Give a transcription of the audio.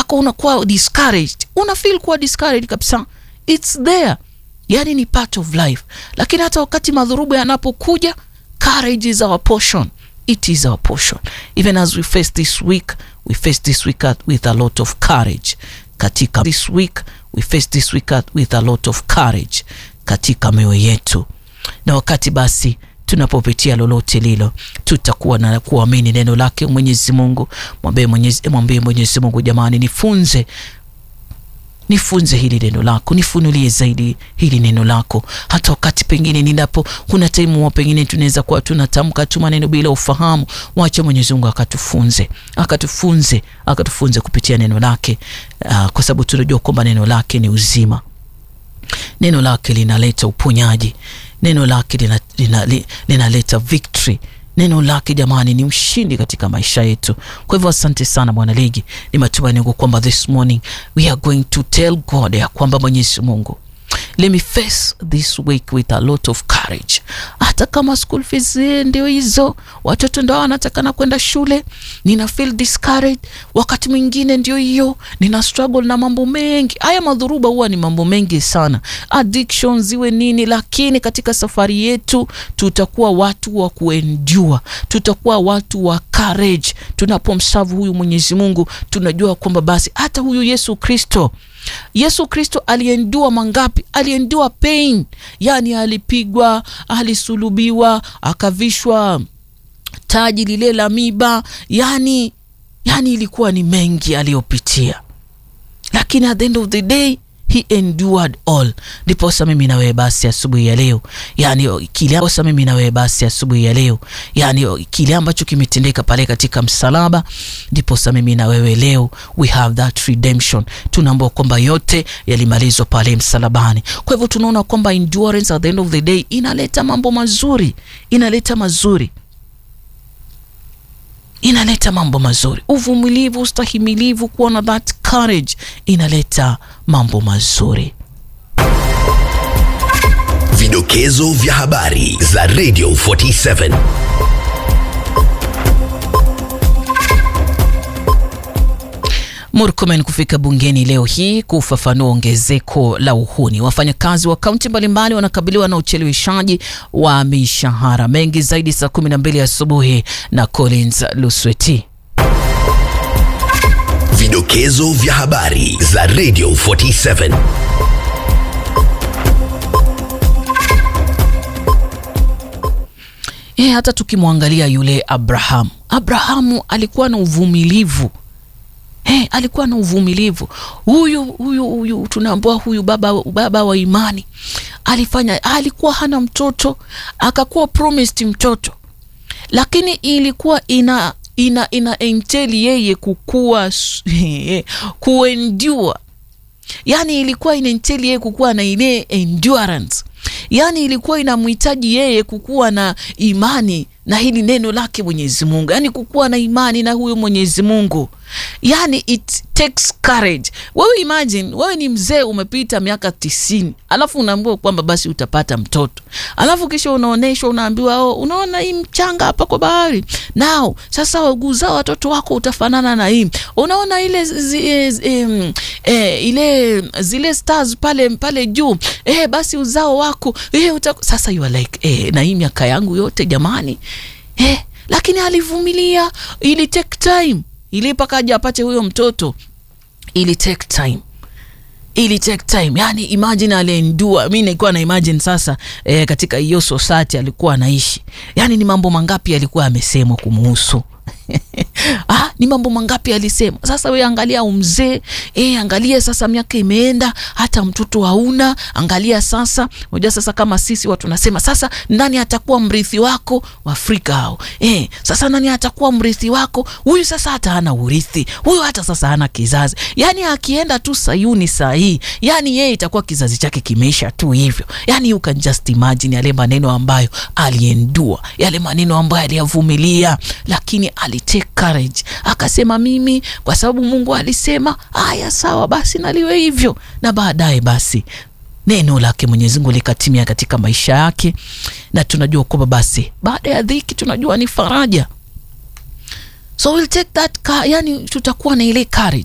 mpaka unakuwa discouraged una feel kuwa discouraged kabisa its there yani ni part of life lakini hata wakati madhurubu yanapokuja courage is our portion it is our portion even as we face this week we face this week with a lot of courage katika this week we face this week with a lot of courage katika mioyo yetu na wakati basi tunapopitia lolote lilo tutakuwa na kuamini neno lake mwenyezi mungu mwambie mwenyezi, mwambie mwenyezi mungu jamani nifunze nifunze hili neno lako nifunulie zaidi hili neno lako hata wakati pengine ninapo kuna taimu pengine tunaweza kuwa tunatamka tu maneno bila ufahamu wache mwenyezi mungu akatufunze akatufunze akatufunze kupitia neno lake uh, kwa sababu tunajua kwamba neno lake ni uzima neno lake linaleta uponyaji neno lake linaleta lina, lina, lina victory neno lake jamani ni ushindi katika maisha yetu kwa hivyo asante sana bwana ligi ni matumaini yangu kwamba this morning we are going to tell god ya kwamba mwenyezi mungu let me face this week with a lot of courage hata kama school fees ndio hizo watoto ndo wanatakana kwenda shule nina feel discouraged wakati mwingine ndio hiyo nina struggle na mambo mengi haya madhuruba huwa ni mambo mengi sana addiction ziwe nini lakini katika safari yetu tutakuwa watu wa kuendua tutakuwa watu wa courage tunapomsavu huyu mwenyezi mungu tunajua kwamba basi hata huyu yesu kristo yesu kristo aliendua mangapi aliendua pain yani alipigwa alisulubiwa akavishwa taji lile la miba yani yani ilikuwa ni mengi aliyopitia lakini at the end of the day he endured all ndiposa mimi na wewe basi asubuhi ya leo yani kile ndiposa mimi na wewe basi asubuhi ya leo yani kile ambacho kimetendeka pale katika msalaba ndiposa mimi na wewe leo we have that redemption tunaambua kwamba yote yalimalizwa pale msalabani kwa hivyo tunaona kwamba endurance at the end of the day inaleta mambo mazuri inaleta mazuri inaleta mambo mazuri uvumilivu ustahimilivu kuwa na that courage inaleta mambo mazuri vidokezo vya habari za radio 47 Murkomen kufika bungeni leo hii kufafanua ongezeko la uhuni. Wafanyakazi wa kaunti mbalimbali wanakabiliwa na ucheleweshaji wa mishahara. Mengi zaidi saa 12 asubuhi na Collins Lusweti. Vidokezo vya habari za Radio 47. E, hata tukimwangalia yule Abrahamu, Abrahamu alikuwa na uvumilivu Hey, alikuwa na uvumilivu huyu huyu huyu tunaambua huyu baba, baba wa imani alifanya alikuwa hana mtoto akakuwa promised mtoto lakini ilikuwa ina ina ina enteli yeye kukua kuendua yani ilikuwa ina enteli yeye kukuwa na ile endurance yani ilikuwa inamhitaji yeye kukuwa na imani na hili neno lake mwenyezi mungu yani kukuwa na imani na huyo mwenyezi mungu yani it takes courage wewe imagine wewe ni mzee umepita miaka tisini alafu unaambiwa kwamba basi utapata mtoto alafu kisha unaonyeshwa unaambiwa oh, unaona hii mchanga hapa kwa bahari nao sasa uzao watoto wako utafanana na hii unaona ile zi, eh, eh, eh, ile zile stars pale pale juu eh, basi uzao wako eh, uta... sasa you are like eh, na hii miaka yangu yote jamani eh, lakini alivumilia ili take time ili mpaka aje apate huyo mtoto ili take time ili take time yani imagine aliendua mi nilikuwa na imagine sasa eh, katika hiyo society alikuwa anaishi yani ni mambo mangapi alikuwa amesemwa kumuhusu ah, ni mambo mangapi alisema sasa we angalia umzee e, angalia sasa miaka imeenda hata mtoto hauna angalia sasa unajua sasa kama sisi watu nasema sasa nani atakuwa mrithi wako waafrika hao e, sasa nani atakuwa mrithi wako huyu sasa hata hana urithi huyu hata sasa hana kizazi yani akienda tu sayuni sahii yani yeye itakuwa kizazi chake kimeisha tu hivyo yani you can just imagine yale maneno ambayo aliendua yale maneno ambayo aliyavumilia lakini alitake courage akasema mimi kwa sababu mungu alisema haya sawa basi naliwe hivyo na baadaye basi neno lake mwenyezi mungu likatimia katika maisha yake na tunajua kwamba basi baada ya dhiki tunajua ni faraja so we'll take that car, yani tutakuwa na ile courage